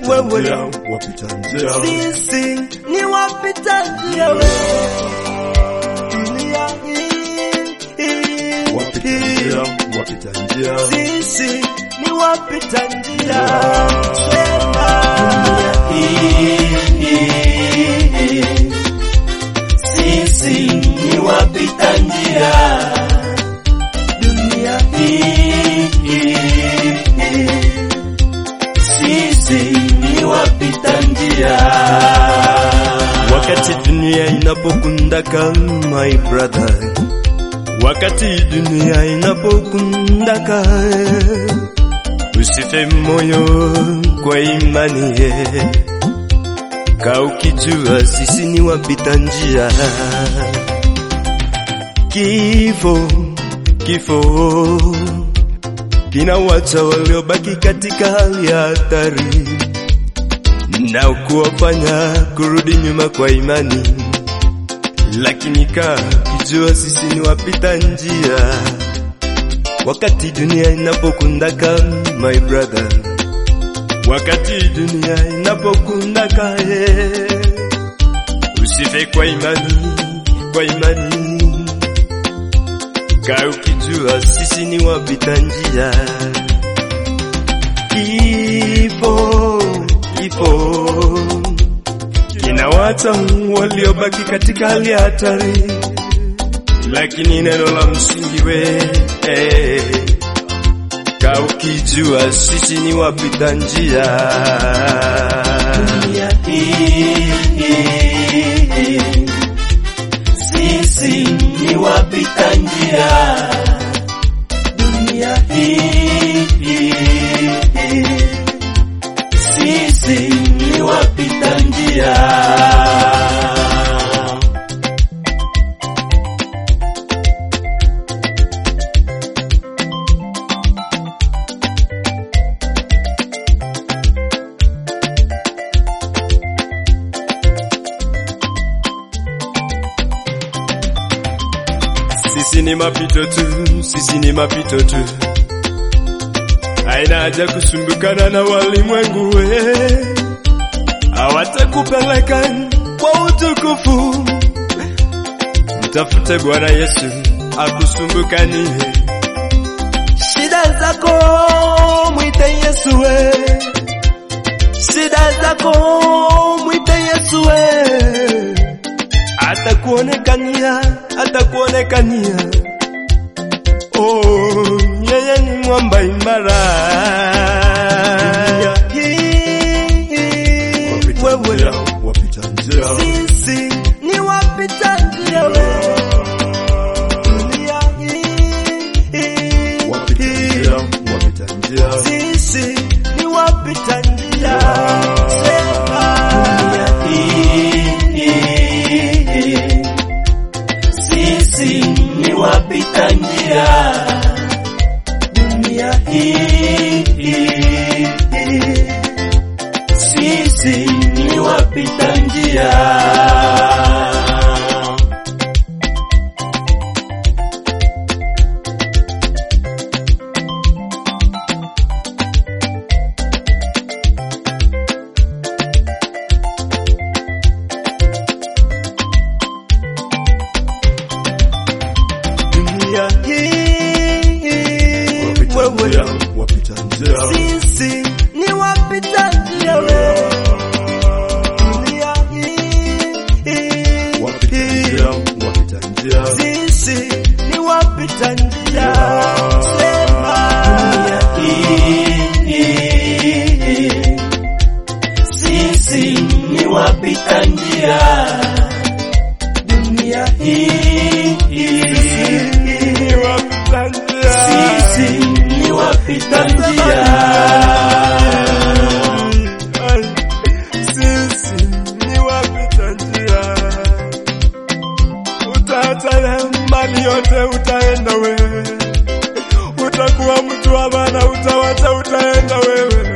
wewe njia, wapita njia. sisi ni wapita njia we dunia hii Wapita njia, wapita njia. sisi ni wapita njia sema Sisi ni wapita njia dunia hii. Sisi ni wapita njia wakati dunia inapokundaka my brother wakati dunia inapokundaka usife moyo kwa imani ye ka ukijua sisi ni wapita njia kifo kifo kinawacha waliobaki katika hali ya hatari na kuwafanya kurudi nyuma kwa imani, lakini kaa kijua sisi ni wapita njia. Wakati dunia inapokundaka my brother, wakati dunia inapokundaka ye, usife kwa imani, kwa imani, kaa ukijua sisi ni wapita njia. Kifo kifo kinawata waliobaki katika hali ya hatari, lakini neno la msingi we eh, ka ukijua sisi ni wapita njia. dunia hii. Sisi ni wapita njia Dunia hii. Sisi ni wapita njia sisi ni mapito tu, sisi ni mapito tu, haina haja kusumbukana na walimwengu we, hawatakupeleka kwa utukufu. Mtafute Bwana Yesu akusumbukanie shida zako, mwite Yesu we, shida zako mwite Yesu we atakuonekania, atakuonekania. Oh, yeye ni mwamba imara. Wapita njia, wapita njia. Sisi ni wapita njia we. Dunia hii. Wapita njia, wapita njia. Sisi ni wapita njia. Sema. Sisi ni wapita njia Dunia hii. Sisi ni wapita njia dunia hii. Wapita njia, Wewe wapita njia. sisi ni wapita njia we. Dunia hii. Wapita njia, wapita njia. Sisi ni wapita njia. Sema. Sisi ni wapita njia Dunia hii. ni wapita njia. Sisi ni wapita njia Sisi ni wapita njia. Utaachana mali yote, utaenda wewe, utakuwa mtu wa maana, utawacha, utaenda wewe.